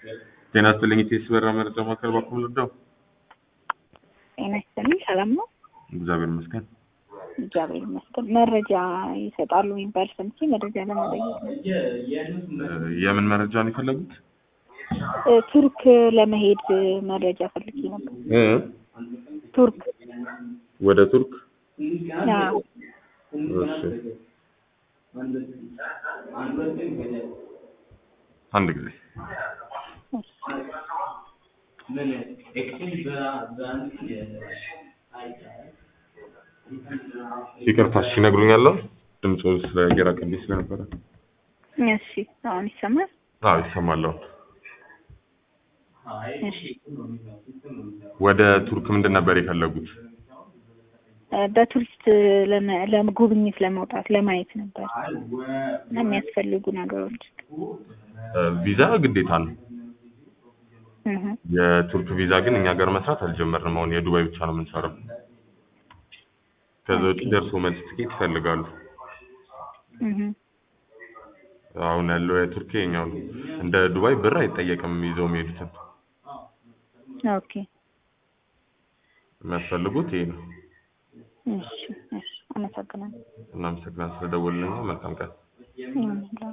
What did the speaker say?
ጤና ይስጥልኝ ኢቴስ በራ መረጃ ማዕከል ባኩም ልርዳው? ጤና ይስጥልኝ። ሰላም ነው? እግዚአብሔር ይመስገን። እግዚአብሔር ይመስገን። መረጃ ይሰጣሉ የሚባል ሰምቼ መረጃ ለመጠየቅ ነው። የምን መረጃ ነው የፈለጉት? እ፣ ቱርክ ለመሄድ መረጃ ፈልጌ ነበር። እ? ቱርክ ወደ ቱርክ? አዎ። እሺ። አንድ ጊዜ ይቅርታ፣ እሺ ይነግሩኛል። ድምፁ ስለየራቀብኝ ስለነበረ። እሺ፣ አሁን ይሰማል? አዎ ይሰማል። እሺ። ወደ ቱርክ ምንድን ነበር የፈለጉት? እ፣ በቱሪስት ለመ- ለጉብኝት ለመውጣት ለማየት ነበር እና የሚያስፈልጉ ነገሮች እ፣ ቪዛ ግዴታ ነው። እህ፣ የቱርክ ቪዛ ግን እኛ ጋር መስራት አልጀመርንም። አሁን የዱባይ ብቻ ነው የምንሰራው። ከዛ ውጭ ደርሶ መልስ ትኬት ይፈልጋሉ። እህ። አሁን ያለው የቱርክ የኛው ነው። እንደ ዱባይ ብር አይጠየቅም ይዘው የሚሄዱትን። ኦኬ። የሚያስፈልጉት ይሄ ነው። እሺ፣ እሺ። አመሰግናለሁ። እናመሰግናለን ስለደወሉልኝ። መልካም ቀን። እም፣